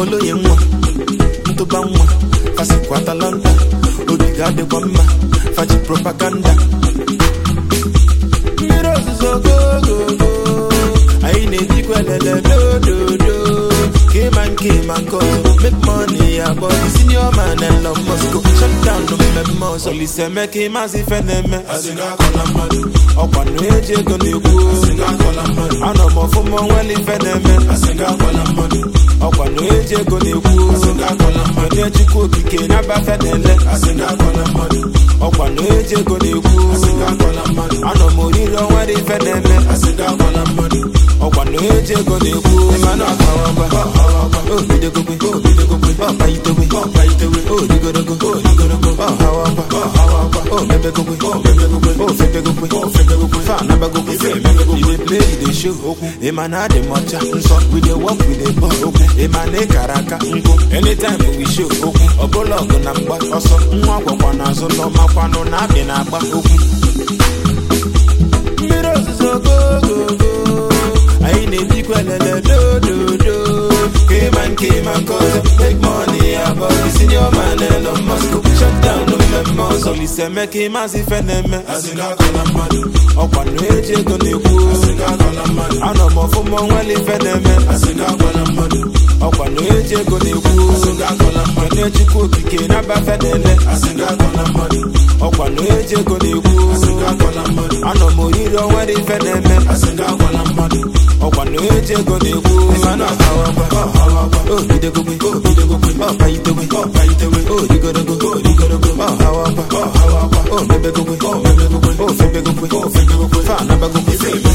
oloye nwa ntụba nwa fasikwa atalanta ogige adịkwa mma faji propaganda mmiri ozuzo gogogo anyị na-ejikwa elele dododo kema nke ma nke ọzọ make money ya bọdi senior man Elon Musk shut down mmemme ọzọ Olise Emeka ịmazị ife na-eme ọkwa na eji ego na-ekwu anọ m ọfụma onwere ife na-eme ọkwa na eji ego na-ekwu onye chukwu okike na-abafe na-ele ọkwa na eji ego na-ekwu anọ m oriri onwere ife na-eme ọkwa na eji ego na-ekwu mana ọkawagwa obidogogwe obidogogwe ọkpaitewe ọkpaitewe odigorogo odigorogo ọhawakwa ọhawakwa omebegogwe omebegogwe ofebegogwe ofebegogwe fanabagogwe femebegogwe you dey play you dey show okwu ịma na adị m ọcha nsọ we dey work we dey ball okwu ịma na ịkara aka nkụ anytime we show okwu ọbụla ọgụ na mgba ọsọ nwa gwakwa n'azụ n'ọmakwanụ na abị na-agba okwu mmiri ozuzo gogogo anyị na-ejikwa elele dododo kema nke ma nke ọzọ make money abọd senior man Elon Musk shut down mmemme ọzọ Olise Emeka ịmazị ife na-eme ọkwa na eji ego na-ekwu anọ m ọfụma onwere ife na-eme ọkwa na eji ego na-ekwu onye chukwu okike na-abafe na-ele ọkwa na eji ego na-ekwu anọ m oriri onwere ife na-eme ọkwa na eji ego na-ekwu obidogogwe obidogogwe ọkpaitewe ọkpaitewe odigorogo odigorogo ọhawakwa ọhawakwa omebegogwe omebegogwe ofebegogwe ofebegogwe fanabagogwe